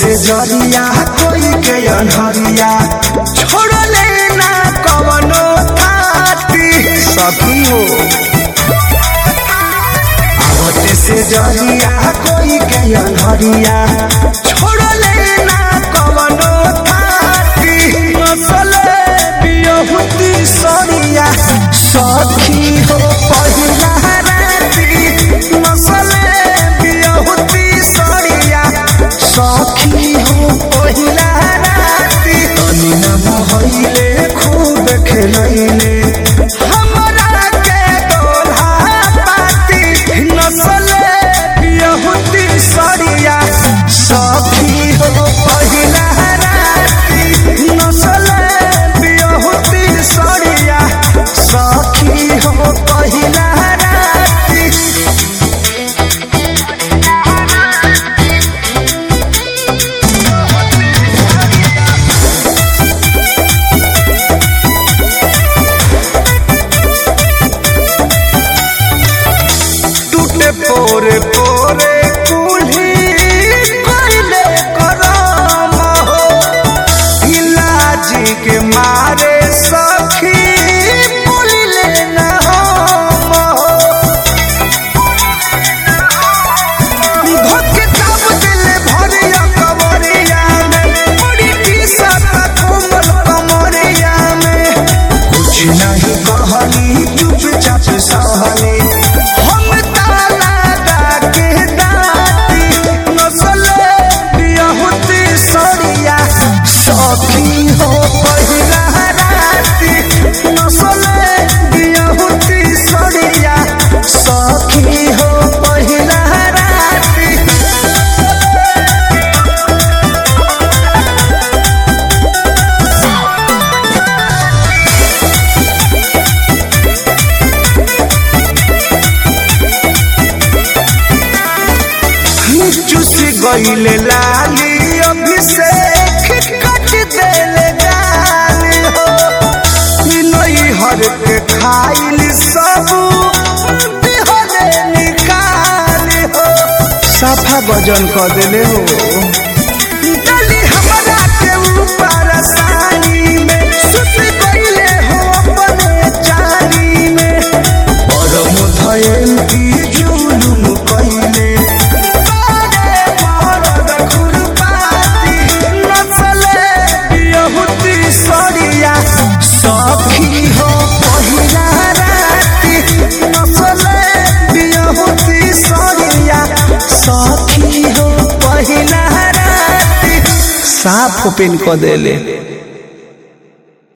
से जरिया कोई के अनहरिया छोड़ले ना कवनो थाती सखी हो आवते से जरिया कोई के अनहरिया छोड़ले ना कवनो थाती नसले बियहुती सरिया सखी हो पहिला राती नसले बियहुती सरिया सखी हो पहिला राती तनी न मोहइले खूब खेलैले हमरा के दोल्हा पाती नसले बियहुती सरिया सखी हो पहिला राती नसले बियहुती सरिया सखी हो पहिला राती टूटे पोरे पोरे कुल्ही कोइले करम हो इलाजी के मारे सखी बोलिले न हम हो धोके दाब दिले भरिया कमरिया में बड़ी टीसत कोमल कमरिया में कुछ नहीं कहली चुपचाप सहली हम ताला के दाती नसले बियहुती सरिया सखी हो पहिला राती नसले बियहुती सरिया सखी हो पहिला राती चुस गईले लाली अभिषेक कट देले गाली हो नई हर के खाइल सब दिहले निकाली हो साफा वजन कर देले हो डली हमरा के ऊपर सानी में सुत गईले हो अपने चाली में परम धयल की जुलुम कइले बारे मरद खुरपाती नचले बियहुती सरिया सखी हो पहिला राती नचले बियहुती सरिया सखी हो पहिला राती साफ ओपन क देले